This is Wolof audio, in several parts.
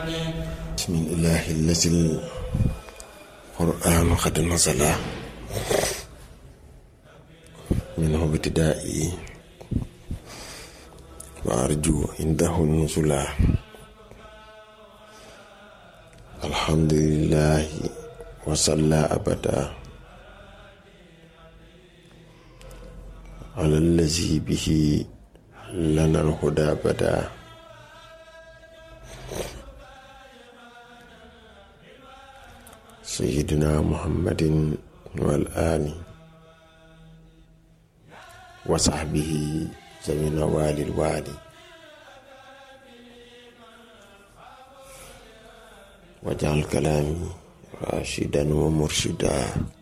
بسم الله الذي القرآن قد نزل منه ابتدائي وأرجو عنده النزلا الحمد لله وصلى أبدا على الذي به لنا الهدى بدا سيدنا محمد والآل وصحبه ذوي النوال الوالي واجعل كلامي راشدا ومرشدا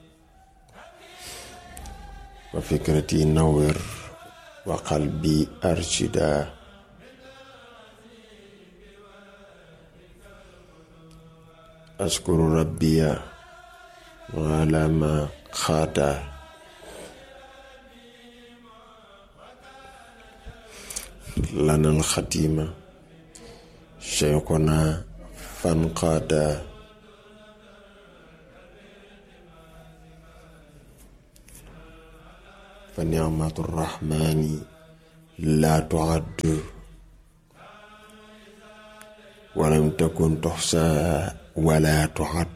وفكرتي نور وقلبي أرشدا أشكر ربي على ما خادا لنا الختيمة شيخنا فانقادا فنعمة الرحمن لا تعد ولم تكن تحصى ولا تعد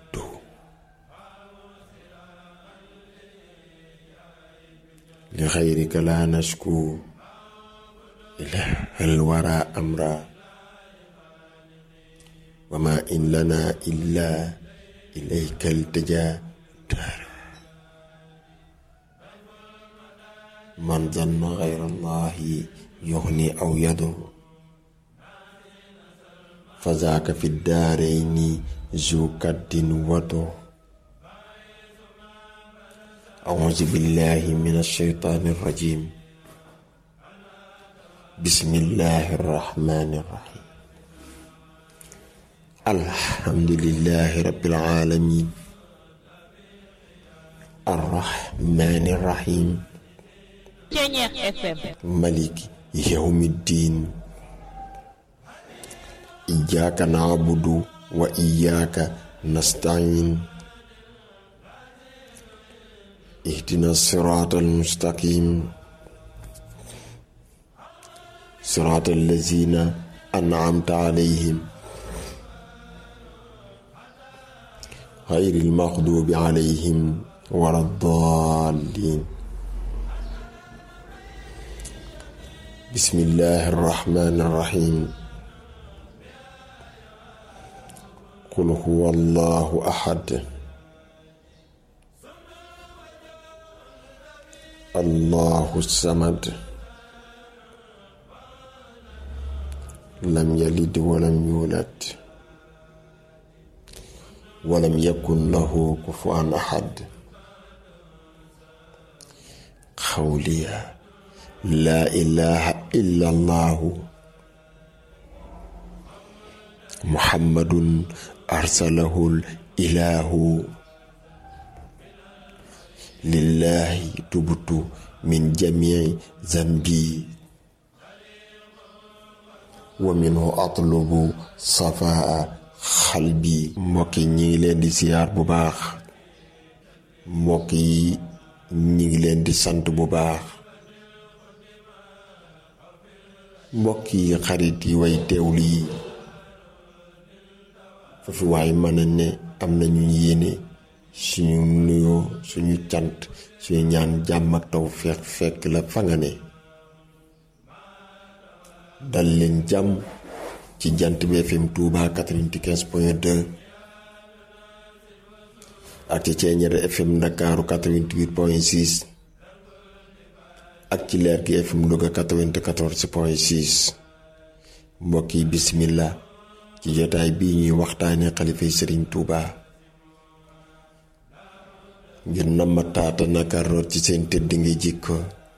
لخيرك لا نشكو إله الورى أمرا وما إن لنا إلا إليك التجا دار من ظن غير الله يغني أو يضر فذاك في الدارين ذو كد وضر أعوذ بالله من الشيطان الرجيم بسم الله الرحمن الرحيم الحمد لله رب العالمين الرحمن الرحيم ملك يوم الدين إياك نعبد وإياك نستعين اهدنا الصراط المستقيم صراط الذين أنعمت عليهم غير المغضوب عليهم ولا الضالين بسم الله الرحمن الرحيم قل هو الله أحد الله الصمد لم يلد ولم يولد ولم يكن له كفوا أحد قولي لا إله إلا الله محمد أرسله الإله لله تبت من جميع ذنبي ومنه أطلب صفاء xalbi mbokk yi ñi ngi leen di siyaar bu baax mbokk yi ñi ngi leen di sant bu baax mbokk yi xarit yi way teewlu yi foofu waay mën a ne am nañu yéene suñu nuyoo suñu cant suñu ñaan jàmm ak taw fekk fekk la fa nga ne dal leen jàmm ci jant bi FM Touba 95 point 2 ak ci Ceeñeer FM Ndakaaru 88 point 6 ak ci leer gi FM Louga 94 point 6 mbokk yi bismillah ci jotaay bii ñuy waxtaane xalifa Sëriñ Touba ngir na ma taata naka root ci seen tëdd ngi jikko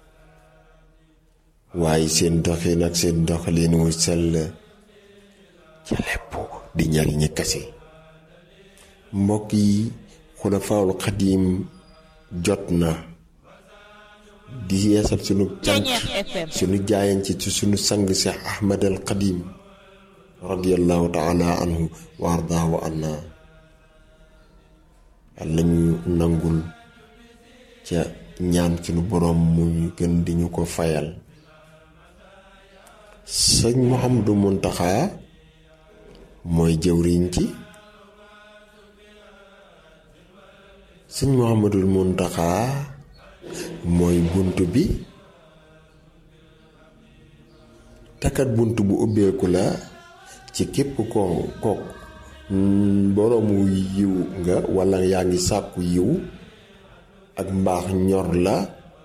waaye seen doxin ak seen doxalin wu sell ca lépp di njariñi kase mbokk yi xulafaawul xadiim jot na di yeesal sunu cant sunu jaayan ci ci sunu sang Seex Ahmad al Xadiim radiyallahu taala anhu wa ardaahu anna yàlla ñu nangul ca ñaan sunu boroom muy gën di ñu ko fayal sëñ Mouhamadou Mountakha mooy jëwriñ ci sëñ Mouhamadou Mountakha mooy bunt bi takat bunt bu ubbeeku la ci képp ko ko boroomu yiw nga walla yaa ngi sàkku yiw ak mbaax ñor la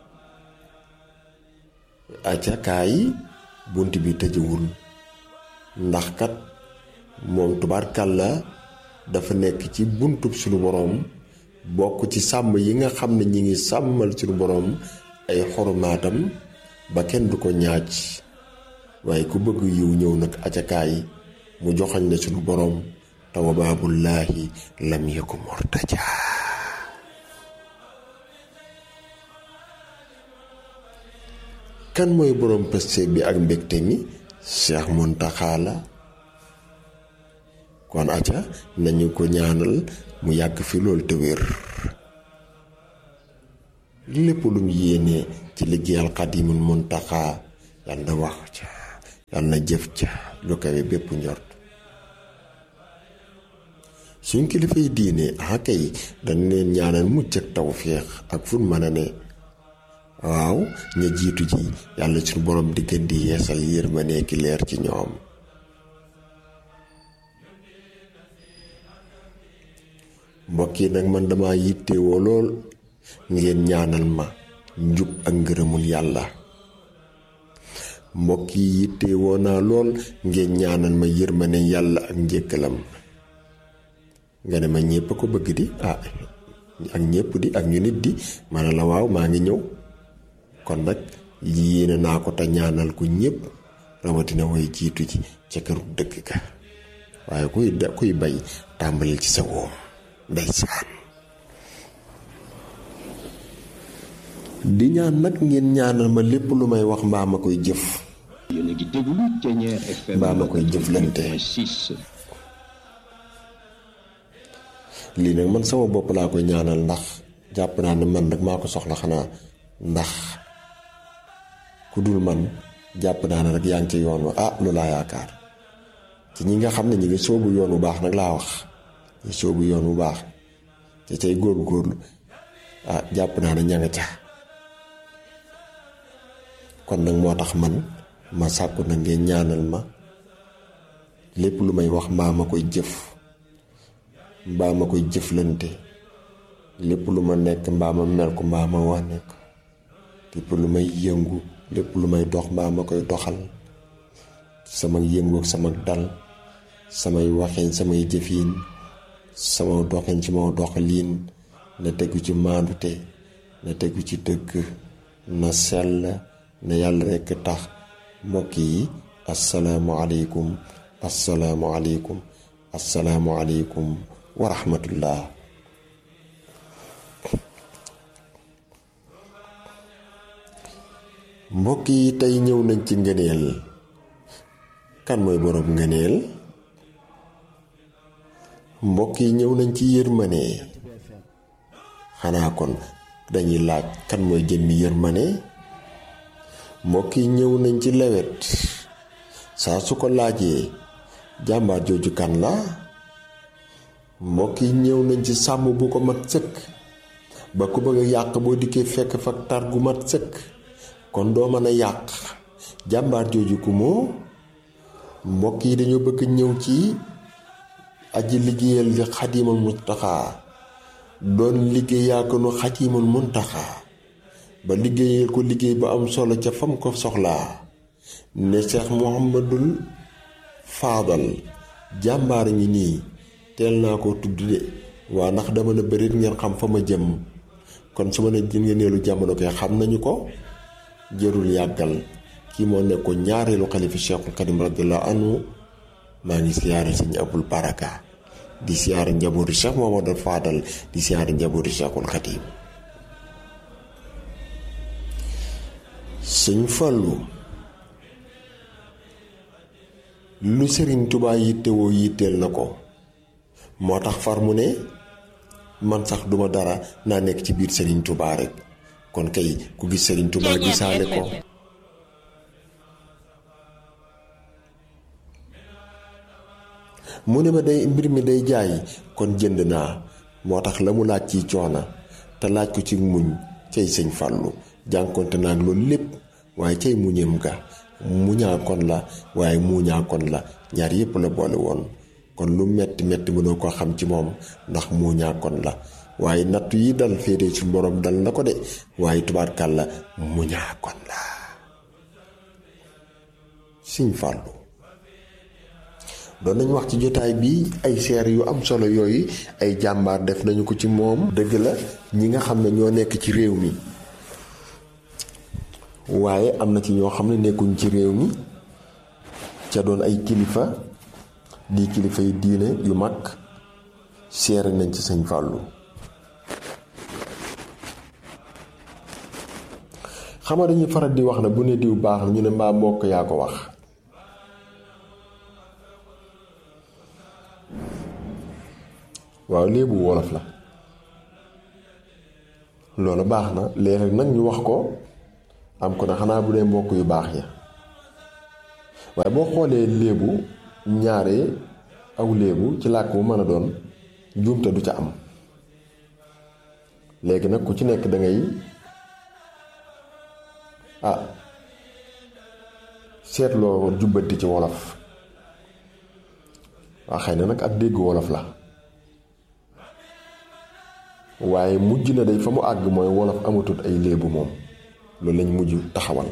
acakaay bunt bi tëjewul ndax kat moom tubaarkàlla dafa nekk ci buntub suñu boroom bokk ci sàmm yi nga xam ne ñi ngi sàmmal suñu boroom ay xormaatam ba kenn du ko ñaaj waaye ku bëgg yiw ñëw nag acakaay mu joxañ la suñu boroom tawa baabullaahi lam yaku mortaja kan mooy boroom pëste bi ak mbégte mi Cheikh Mountakha la kon aca nañu ko ñaanal mu yàgg fi loolu te wér lépp lum yéene ci liggéeyal Xadimul Mountakha yal na wax ca yal na jëf ca lu kawe bépp njort suñ kilifay diine ah kay dañ leen ñaanal mucc ak tawféex ak fun mën a ne waaw ña jiitu ji yàlla suñu borom di gën di yeesal yërmande ki leer ci ñoom mbokk yi nag man dama yittewoo lool ngeen ñaanal ma njub ak ngërëmul yàlla mbokk yi yittewoo naa lool ngeen ñaanal ma yërmande yàlla ak njëkkalam nga ne ma ñépp a ko bëgg di ah ak ñépp di ak ñu nit di ma ne la waaw maa ngi ñëw kon nag yéene naa ko te ñaanal ko ñépp rawatina way jiitu ji ca këru dëkk ga waaye kuy de kuy bay tàmbali ci sa woom ndeysaan di ñaan nag ngeen ñaanal ma lépp lu may wax mbaa ma koy jëf yéen a ngi déglu Thiéniere FM mbaa ma koy jëflante 6 lii nag man sama bopp laa koy ñaanal ndax jàpp naa ne man nag maa ko soxla xanaa ndax ku dul man jàpp naa ne rek yaa ngi ci yoon wa ah lu laa yaakaar ci ñi nga xam ne ñi ngi soobu yoon bu baax nag laa wax ñi soobu yoon bu baax te cay góorlu-góorlu ah jàpp naa ne ña nga ca kon nag moo tax man ma sàkku na ngeen ñaanal ma lépp lu may wax mbaa ma koy jëf mbaa ma koy jëflante lépp lu ma nekk mbaa ma mel ko mbaa ma wane ko lépp lu may yëngu lépp lu may dox mbaa ma koy doxal sama yëngu ak sama dal samay waxin samay jëfin sama doxin ci ma doxaliin na tegu ci maandute na tegu ci dëgg na sell na yàlla rekk tax mbokk yi asalaamualeykum asalaamualeykum asalaamualeykum wa rahmatullah mbokk yi tey ñëw nañ ci ngëneel kan mooy boroom ngëneel mbokk yi ñëw nañ ci yërmane xanaa kon dañuy laaj kan mooy jëmmi yërmane mbokk yi ñëw nañ ci lewet saa su ko laajee jàmbaar jooju kan la mbokk yi ñëw nañ ci sàmm bu ko mat sëkk ba ku bëgg a yàq boo dikkee fekk fa tar gu mat sëkk kon doo mën a yàq jàmbaar jooju ku moo mbokk yi dañoo bëgg ñëw ci aji liggéeyal li xadimal muntaxa doon liggéeyaa ko nu xadimal muntaxa ba liggéeyal ko liggéey ba am solo ca fam ko soxlaa ne Cheikh Muhammadul Faadal jàmbaar ngi nii teel naa ko tudd de waa ndax dama ne bërit ngeen xam fa ma jëm kon su ma ne ngeen neelu jamono koy xam nañu ko jërul yàggal kii moo nekkoon ñaareelu xalifa Cheikhul Xadim radiyallahu anhu maa ngi siyaare sëñ Abul Baraka di siyaare njabootu Cheikh Muhammadul Faadal di siyaare njabootu Cheikhul Xadim sëñ Fallu lu sëriñ tubaa yittewoo yitteel na ko moo tax far mu ne man sax duma dara naa nekk ci biir sëriñ tubaa rek kon kay ku gis sëriñ tubaa gisaale ko mu ne ma day mbir mi day jaay kon jënd naa moo tax la mu laaj ci coona te laaj ko ci muñ cay sëñ fàllu jànkonte naag loolu lépp waaye cay muñeem ga muñaa kon la waaye muuñaa kon la ñaar yépp la boole woon kon lu metti metti mënoo ko xam ci moom ndax muuñaa kon la waaye nattu yi dal féete ci borom dal na ko de waaye tubaarkàl la muñaa kon la sëñ fàllu doon nañ wax ci jotaay bi ay seer yu am solo yooyu ay jàmbaar def nañu ko ci moom dëgg la ñi nga xam ne ñoo nekk ci réew mi waaye am na ci ñoo xam ne nekkuñ ci réew mi ca doon ay kilifa di kilifa yi diine yu mag seere nañ ci sëñ Fàllu xama dañuy faral di wax na bu ne diw baax na ñu ne mbaa mbokk yaa ko wax waaw léebu wolof la loolu baax na léeg nag ñu wax ko am ko na xanaa bu dee mbokk yu baax ya waaye boo xoolee léebu ñaare aw léebu ci làkk bu mën a doon juumte du ca am léegi nag ku ci nekk da ngay ah seetloo jubbanti ci wolof waa xëy na nag ak dégg wolof la waaye mujj na day fa mu àgg mooy wolof amatut ay léebu moom loolu lañ mujj taxawal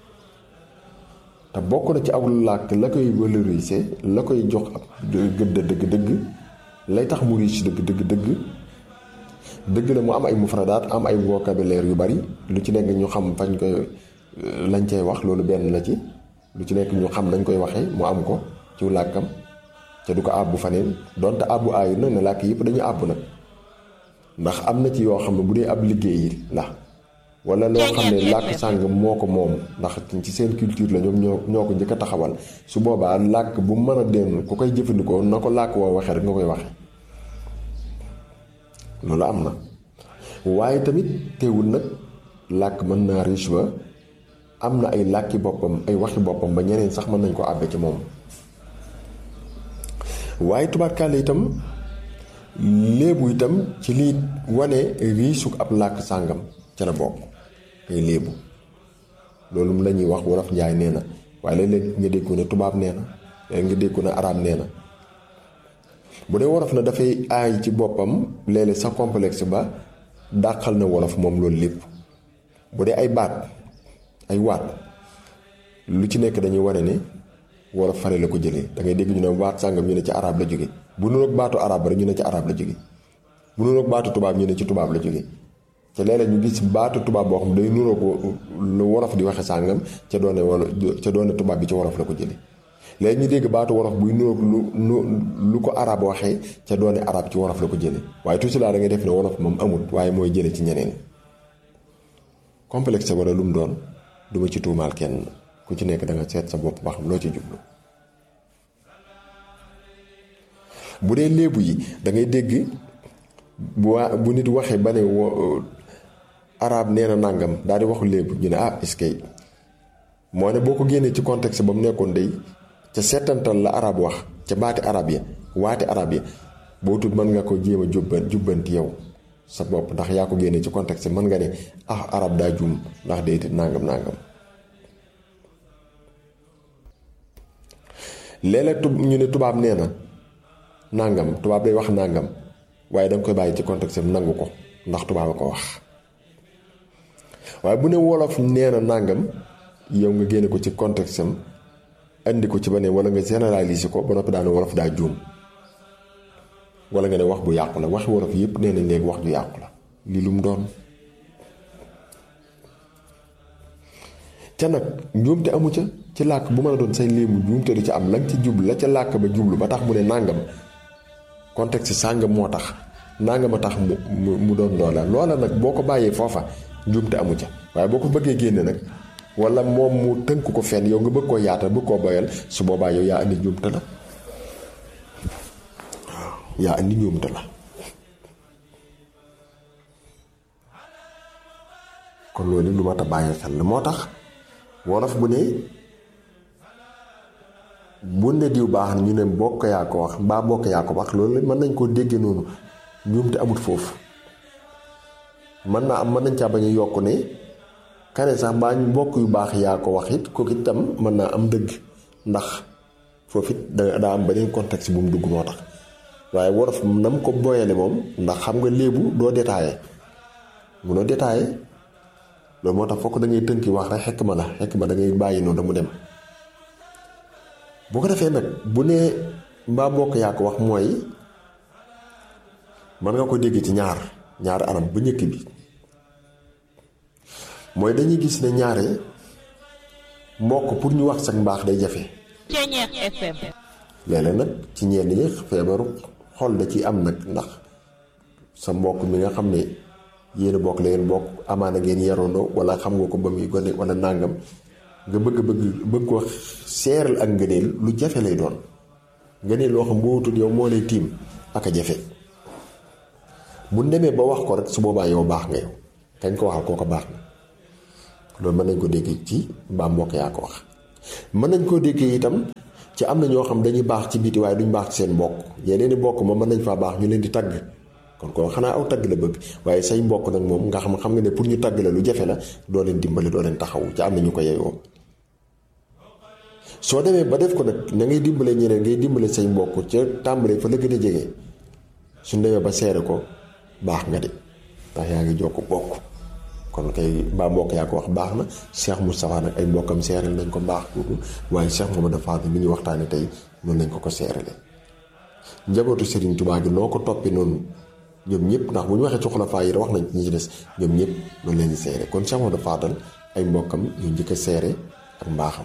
te bokk na ci aw làkk la koy valoriser la koy jox ab gëdd dëgg dëgg lay tax mu riche dëgg dëgg dëgg dëgg la mu am ay mufradaat am ay vocabulaire yu bari lu ci nekk ñu xam fañ koy lañ cay wax loolu benn la ci lu ci nekk ñu xam nañ koy waxee mu am ko ci làkkam ca du ko àbbu faneen donte àbbu aayu na ne làkk yëpp dañu àbbu nag ndax am na ci yoo xam ne bu dee ab liggéey la wala loo xam ne làkk sàng moo ko moom ndax ci seen culture la ñoom ñoo ñoo ko njëkk a taxawal su boobaa làkk bu mën a den ku koy jëfandikoo na ko làkk woo waxee rek nga koy waxe loolu am na waaye tamit teewul nag làkk mën naa riche ba am na ay làkki boppam ay waxi boppam ba ñeneen sax mën nañ ko àbbe ci moom waaye tubaarkaale itam léebu itam ci lii wane riisuk ab làkk sàngam ca la bokk ay léebu loolu la ñuy wax wolof njaay nee na waaye léeg-léeg nga dégg ko ne tubaab nee na léeg nga dégg ko ne araab nee na bu dee wolof na dafay aay ci boppam léeg-léeg sa complexe ba dàqal na wolof moom loolu lépp bu dee ay baat ay waat lu ci nekk dañuy wane ne wolof fare la ko jëlee da ngay dégg ñu ne waat sàngam ñu ne ci arab la jóge bu nuroog baatu arab rek ñu ne ci arab la jóge bu nuroog baatu tubaab ñu ne ci tubaab la jóge te léeg-léeg ñu gis baatu tubaab boo xam day nuroog lu wolof di waxe sàngam ca doone wala ca doone tubaab bi ci wolof la ko jëlee léegi ñu dégg baatu wolof buy nuroog lu lu lu ko arab waxee ca doone arab ci wolof la ko jëlee waaye tout cela da ngay def ne wolof moom amul waaye mooy jële ci ñeneen complexe wala lu mu doon duma ci tuumaal kenn ku ci nekk da nga seet sa bopp ba xam loo ci jublu bu dee léebu yi da ngay dégg bu waa bu nit waxee ba ne arab nee na nàngam daal di waxu léebu ñu ne ah est-ce que moo ne boo ko génnee ci contexte ba mu nekkoon day ca seetantal la arab wax ca baati arab ya waati arab ya boo tut mën nga ko jéem a jubban jubbanti yow sa bopp ndax yaa ko génnee ci contexte mën nga ne ah arab daa juum ndax day nàngam nàngam léeg-léeg tub ñu ne tubaab nee na nàngam tubaab day wax nàngam waaye danga koy bàyyi ci contexte am nangu ko ndax tubaab a ko wax waaye bu ne wolof nee na nàngam yow nga génne ko ci contexte am andi ko ci beneen wala nga généraliser ko ba noppi daane wolof daa juum wala nga ne wax bu yàqu la waxi wolof yëpp nee nañ léegi wax ju yàqu la lii lu mu doon ca nag njuumte amu ca ci làkk bu mën a doon say léemu njuumte du ci am la nga ci jublu la ca làkk ba jublu ba tax mu ne nàngam contexte sàngam moo tax nàngam a tax mu mu mu doon loola loola nag boo ko bàyyee foofa njuumte amu ca waaye boo ko bëggee génne nag wala moom mu tënk ko fenn yow nga bëgg koo yaatal bëgg koo boyal su boobaa yow yaa indi njuumte la waaw yaa indi njuumte la kon loolu lu mat a bàyyi xel la moo tax wolof bu ne bu ne diw baax na ñu ne bokk yaa ko wax mbaa bokk yaa ko wax loolu mën nañ koo déggee noonu njuumte amut foofu mën naa am mën nañ caa bañ a yokk ne kane sax mbaa mbokk yu baax yaa ko wax it kooku itam mën naa am dëgg ndax foofu it da daa am beneen contexte bu mu dugg moo tax waaye wolof na mu ko boyale moom ndax xam nga léebu doo détaillé munoo détaillé loolu moo tax fokk da ngay tënki wax rek xekk ma la xekk ma da ngay bàyyi noonu da mu dem bu ko defee nag bu nee mbaa mbokk yaa ko wax mooy mën nga ko dégg ci ñaar ñaari anam bu njëkk bi mooy dañuy gis ne ñaare mbokk pour ñu wax sax mbaax day jafe. Ceeñeex FM. léeg-léeg nag ci ñenn ñi feebaru xol da ciy am nag ndax sa mbokk mi nga xam ne yéen a bokk la ngeen bokk amaana ngeen yarandoo wala xam nga ko ba muy gone wala nàngam nga bëgg bëgg bëgg ko seeral ak ngëneel lu jafe lay doon ngëneel loo xam boo wutul yow moo lay tiim ak a jafe bu demee ba wax ko rek su boobaa yow baax nga yow kañ ko waxal kooko baax na loolu mën nañ ko dégg ci mbaa mbokk yaa ko wax mën nañ koo déggee itam ci am na ñoo xam dañuy baax ci biti waaye duñ baax ci seen mbokk yeneen i mbokk ma mën nañ faa baax ñu leen di tagg kon ko xanaa aw tagg la bëgg waaye say mbokk nag moom nga xam xam nga ne pour ñu tagg la lu jafe la doo leen dimbali doo leen taxawu ci am na ñu ko yeyoo soo demee ba def ko nag na ngay dimbale ñeneen ngay dimbale say mbokk ca tàmbalee fa la gën a jege suñ demee ba seere ko baax nga de ndax yaa ngi jokk bokk kon kay mbaa mbokk yaa ko wax baax na Cheikh Moustapha nag ay mbokkam seeral nañ ko baax kooku waaye Cheikh Mamadou Fadil mi ñu waxtaane tey noonu lañ ko ko seerale njabootu Serigne Touba gi noo ko toppi noonu ñoom ñëpp ndax bu ñu waxee ci xulafaa yi wax nañ ci ñi ci des ñoom ñëpp noonu leen di seere kon Cheikh Mamadou Fadal ay mbokkam ñu njëkk a seere ak mbaaxam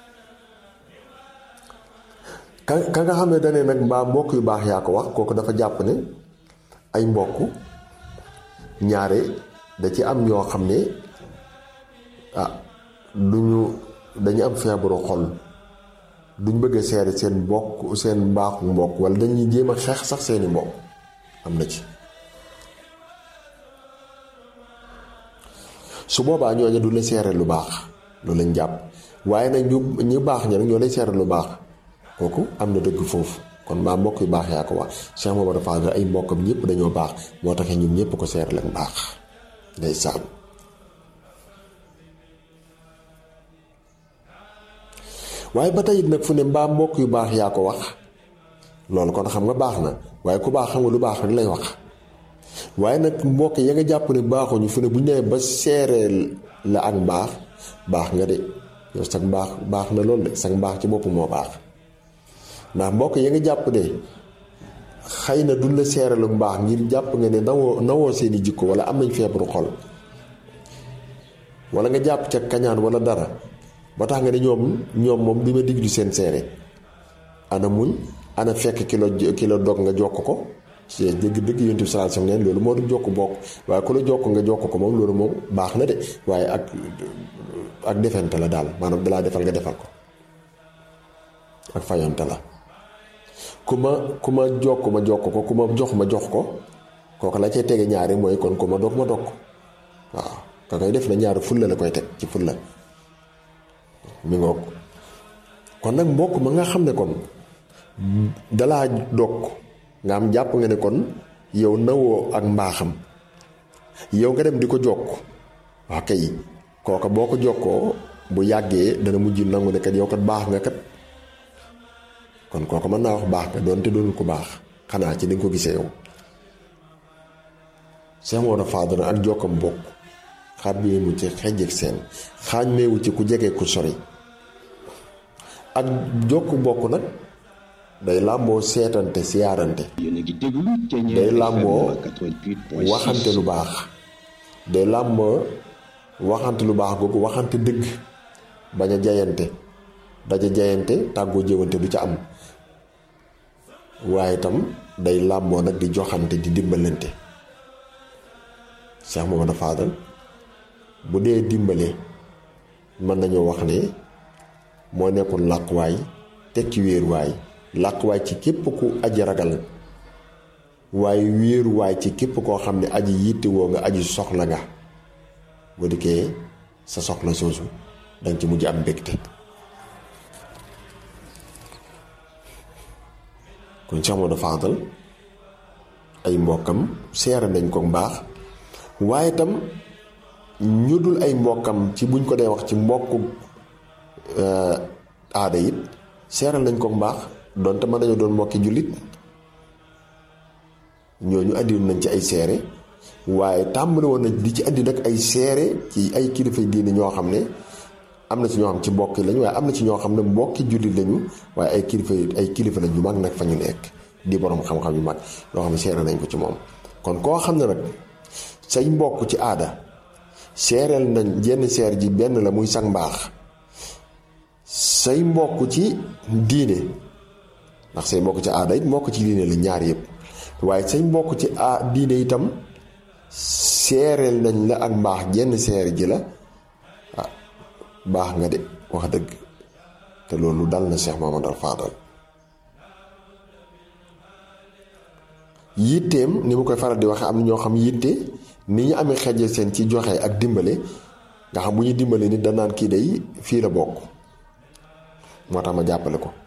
ka ka nga xam ne dane nag mbaa mbokk yu baax yaa ko wax kooku dafa jàpp ne ay mbokk ñaare da ci am ñoo xam ne ah duñu dañu am feebaru xol duñ bëgg a seere seen mbokk seen mbaaxu mbokk wala dañuy jéem a xeex sax seeni mbokk am na ci su boobaa ñooñu du la seere lu baax loolu lañ jàpp waaye nag ñu ñu baax ña nag ñoo lay seere lu baax kooku am na dëgg foofu kon mbaa mbokk yu baax yaa ko wax Cheikh Mamadou Fadal ay mbokkam ñëpp dañoo baax moo taxee ñun ñëpp ko seere leen baax ndeysaan waaye ba tey nag fu ne mbaa mbokk yu baax yaa ko wax loolu kon xam nga baax na waaye ku baax xam nga lu baax rek lay wax waaye nag mbokk ya nga jàpp ne baaxuñu fu ne bu ñu nee ba seereel la ak mbaax baax nga de yow sax mbaax baax na loolu de sax mbaax ci bopp moo baax ndax mbokk ya nga jàpp ne xëy na duñ la seeralu mbaax ngir jàpp nga ne nawoo nawoo seeni jikko wala am nañ feebaru xol wala nga jàpp ca kañaan wala dara ba tax nga ne ñoom ñoom moom du ma diglu seen seere ana muñ ana fekk kilo kilo dog nga jokk ko ci dëgg dëgg yonent bi sallallahu alayhi wasallam neen loolu moo du jokk bokk waaye ku la jokk nga jokk ko moom loolu moom baax na de waaye ak ak defante la daal maanaam dalaa defal nga defal ko ak fayante la ku ma ku ma jokk ma jokk ko ku ma jox ma jox ko kooku la cay tege ñaari mooy kon ku ma dog ma dog ko waaw ka koy def na ñaari fulla la koy teg ci fulla mi ngoog kon nag mbokk ma nga xam ne kon dalaa dog nga am jàpp nga ne kon yow nawoo ak mbaaxam yow nga dem di ko jokk waa kay kooka boo ko jokkoo bu yàggee dana mujj nangu ne kat yow kat baax nga kat kon kooka mën naa wax baax nga doonte doonul ko baax xanaa ci ni nga ko gisee yow Cheikh Maodo Fadal ak jokkam bokk xàmmee mu ci xejjeg seen xàmmeewu ci ku jege ku sori ak jokku bokk nag day làmboo seetante siyaarante yéen a ngi déglu Thiéniere day FM làmboo 88.6 waxante lu baax day làmboo waxante lu baax googu waxante dëgg bañ a jayante daja jayante tàggoo jëwante du ca am waaye itam day làmboo nag di joxante di dimbalante Cheikh Mamadou Fadal bu dee dimbale mën nañoo wax ne moo nekkoon làquwaay tekki wéeruwaay làquwaay ci képp ku aji ragal waaye wéeruwaay ci képp koo xam ne aji yittewoo nga aji soxla nga bu dikkee sa soxla soosu danga ci mujj am mbégte kon Cheikh Modou Fadal ay mbokkam seere nañ ko mbaax waaye tam ñu dul ay mbokkam ci buñ ko dee wax ci mbokku aada it seeral nañ ko mbaax donte mën nañu doon mbokki jullit ñooñu andi nañ ci ay seere waaye tàmbali woon nañ di ci andi nag ay seere ci ay kilifa diine ñoo xam ne am na ci ñoo xam ci mbokki lañ waaye am na ci ñoo xam ne mbokki jullit lañu waaye ay kilifa ay kilifa lañ yu mag nag fa ñu nekk di borom xam-xam yu mag yoo xam ne seere nañ ko ci moom kon koo xam ne nag say mbokk ci aada seereel nañ jenn seer ji benn la muy sang mbaax say mbokk ci diine ndax say mbokk ci aada it mbokk ci diine la ñaar yëpp waaye say mbokk ci a diine itam seereel nañ la ak mbaax jenn seer ji la ah baax nga de wax dëgg te loolu dal na Cheikh Mamadou Fadal yitteem ni mu koy faral di waxe am na ñoo xam yitte ni ñu amee xejjal seen ci joxe ak dimbale nga xam bu ñuy dimbale nit danaan kii day fii la bokk moo tax ma jàppale ko